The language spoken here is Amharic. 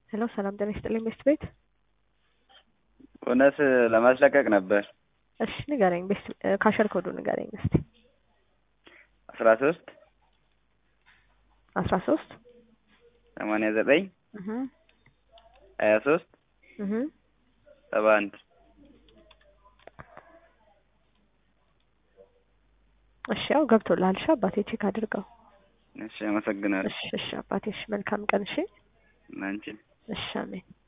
ሄሎ ሰላም ጤና ይስጥልኝ ቤስት ቤት። እውነት ለማስለቀቅ ነበር። እሺ ንገረኝ፣ ቤስት ካሸር ኮዱ ንገረኝ እስቲ። አስራ ሶስት አስራ ሶስት ሰማንያ ዘጠኝ ሀያ ሶስት ሰባ አንድ እሺ ያው ገብቶልሃል። እሺ አባቴ ቼክ አድርገው። እሺ አመሰግናለሁ። እሺ እሺ አባቴ እሺ መልካም ቀን። እሺ አንቺን እሺ አሜን።